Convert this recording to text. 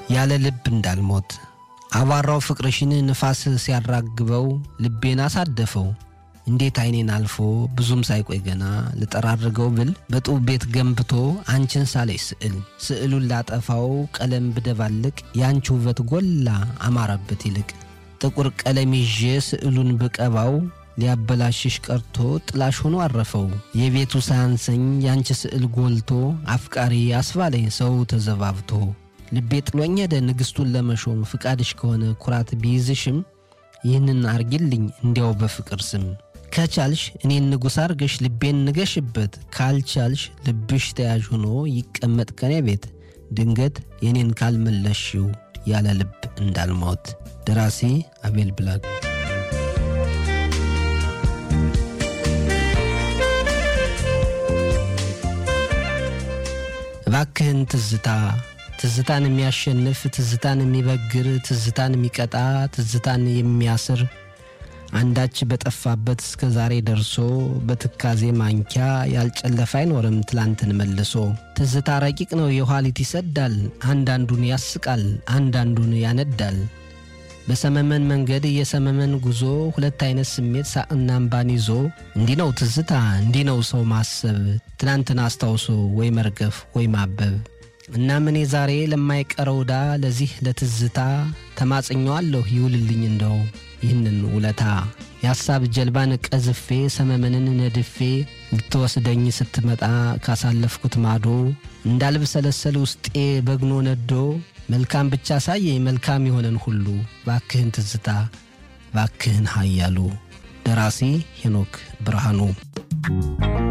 ያለ ልብ እንዳልሞት አቧራው ፍቅርሽን ንፋስ ሲያራግበው ልቤን አሳደፈው። እንዴት አይኔን አልፎ ብዙም ሳይቆይ ገና ልጠራርገው ብል በጡብ ቤት ገንብቶ አንቺን ሳለች ስዕል ስዕሉን ላጠፋው ቀለም ብደባልቅ የአንቺ ውበት ጎላ አማረበት ይልቅ ጥቁር ቀለም ይዤ ስዕሉን ብቀባው ሊያበላሽሽ ቀርቶ ጥላሽ ሆኖ አረፈው። የቤቱ ሳያንሰኝ ያንቺ ስዕል ጎልቶ አፍቃሪ አስባለኝ ሰው ተዘባብቶ ልቤ ጥሎኝ ሄደ ንግሥቱን ለመሾም ፍቃድሽ ከሆነ ኩራት ቢይዝሽም ይህንን አርጊልኝ እንዲያው በፍቅር ስም ከቻልሽ እኔን ንጉሥ አርገሽ ልቤን ንገሽበት፣ ካልቻልሽ ልብሽ ተያዥ ሆኖ ይቀመጥ ከኔ ቤት ድንገት የኔን ካልመለሽው ያለ ልብ እንዳልሞት። ደራሲ አቤል ብላክ እባክህን ትዝታ ትዝታን የሚያሸንፍ ትዝታን የሚበግር ትዝታን የሚቀጣ ትዝታን የሚያስር አንዳች በጠፋበት እስከ ዛሬ ደርሶ በትካዜ ማንኪያ ያልጨለፈ አይኖርም ትላንትን መልሶ። ትዝታ ረቂቅ ነው የኋሊት ይሰዳል፣ አንዳንዱን ያስቃል፣ አንዳንዱን ያነዳል። በሰመመን መንገድ የሰመመን ጉዞ ሁለት አይነት ስሜት ሳቅና እምባን ይዞ እንዲህ ነው ትዝታ እንዲህ ነው ሰው ማሰብ ትናንትን አስታውሶ ወይ መርገፍ ወይ ማበብ። እናም እኔ ዛሬ ለማይቀረው ዕዳ ለዚህ ለትዝታ ተማጽኘዋለሁ ይውልልኝ እንደው ይህንን ውለታ የሐሳብ ጀልባን ቀዝፌ ሰመመንን ነድፌ ልትወስደኝ ስትመጣ ካሳለፍኩት ማዶ እንዳልብሰለሰል ውስጤ በግኖ ነዶ መልካም ብቻ ሳየኝ መልካም የሆነን ሁሉ ባክህን ትዝታ ባክህን ኃያሉ። ደራሲ ሄኖክ ብርሃኑ